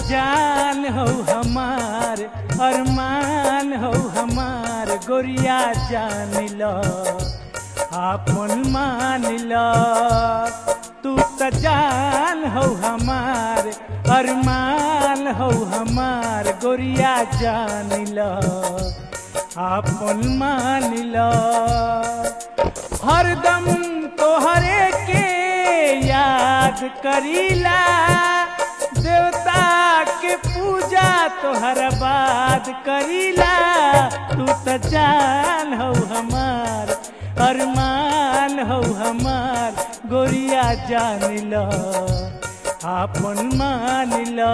जान हो हमार अरमान हो हमार गोरिया जान लो आपन मान लो तू त जान हो हमार अरमान हो हमार गोरिया जान लो आपन मान लो हरदम तोहरे के याद करीला देवता के पूजा तोहर बाद करीला तू त जान हो हमार अरमान हो हमार गोरिया जान लो आपन मान लो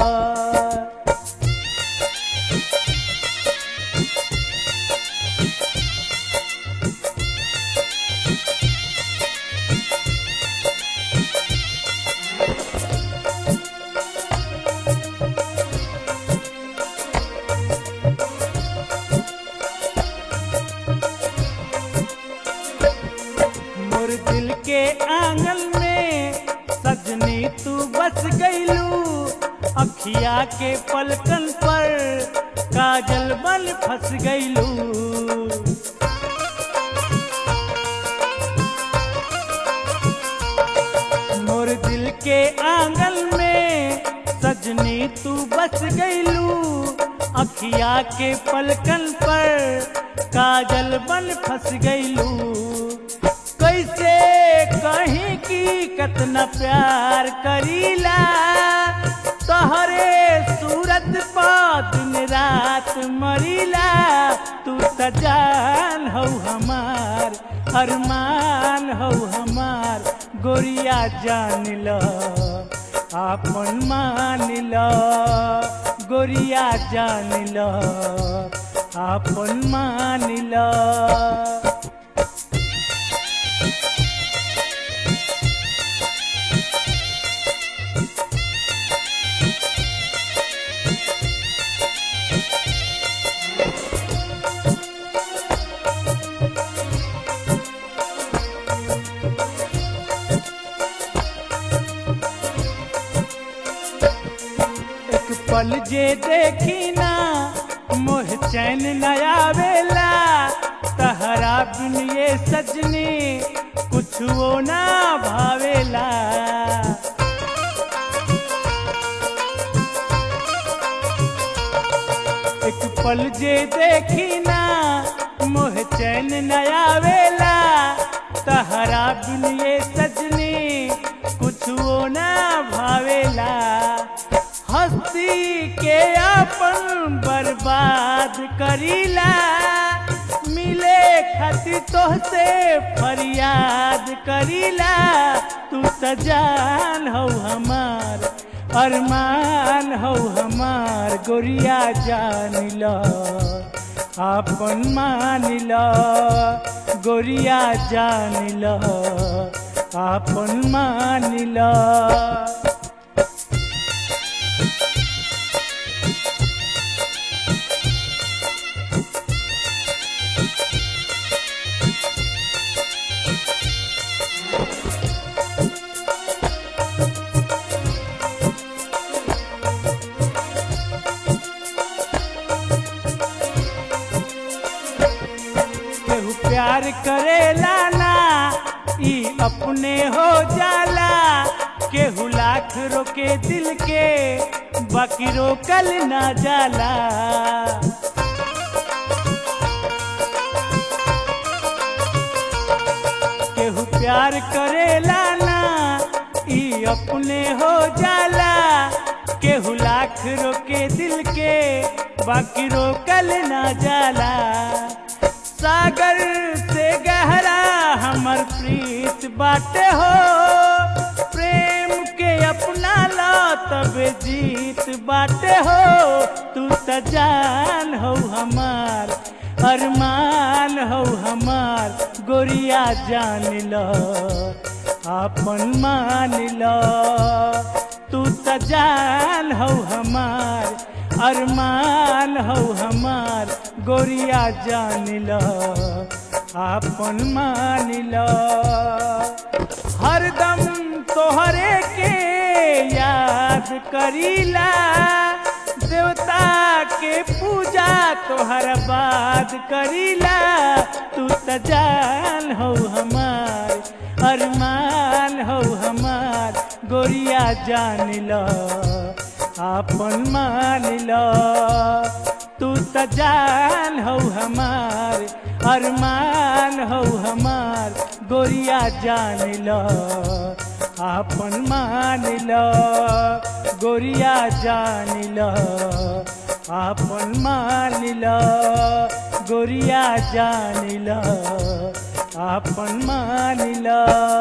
मोर दिल के आंगन में सजनी तू बस गईलू अखिया के पलकन पर काजल बन फंस गईलू मोर दिल के आंगन में सजनी तू बस गईलू अखिया के पलकन पर काजल बन फंस गईलू कैसे कहीं की कतना प्यार करीला तहरे सूरत पा दिन रात मरीला तू त जान हो हमार अरमान हो हमार गोरिया जान लो आपन मान लो गोरिया जान लो आपन मान लो एक पल जे देखी ना मोह चैन नया वेला तहरा बिन ये सजनी कुछ वो ना भावेला एक पल जे देखी ना मोह चैन नया वेला तहरा बिन ये सजनी कुछ वो ना भावेला हस्ती के अपन बर्बाद करीला मिले खातिर तोहसे फरियाद करीला तू त जान हो हमार अरमान हो हमार गोरिया जान लो आपन मान लो गोरिया जान लो आपन मान लो केहू प्यार करेला ना ई अपने हो जाला केहू लाख रोके दिल के बाकी रोकल ना जाला केहू प्यार करेला ना ई अपने हो जाला केहू लाख रोके दिल के बाकी रोकल ना जाला सागर से गहरा हमर प्रीत बाटे हो प्रेम के अपना ला तब जीत बाटे हो तू त जान हो हमार अरमान हो हमार गोरिया जान लो आपन मान लो तू त जान हो हमार अरमान हो हमार गोरिया जान लो आपन मान लो हरदम तोहरे के याद करीला देवता के पूजा तोहर बाद करीला तू त जान हो हमार अरमान हो हमार गोरिया जान लो आपन मान लो तू त जान हो हमार अरमान हो हमार गोरिया जान लो आपन मान लो गोरिया जान लो आपन मान लो गोरिया जान लो आपन मान लो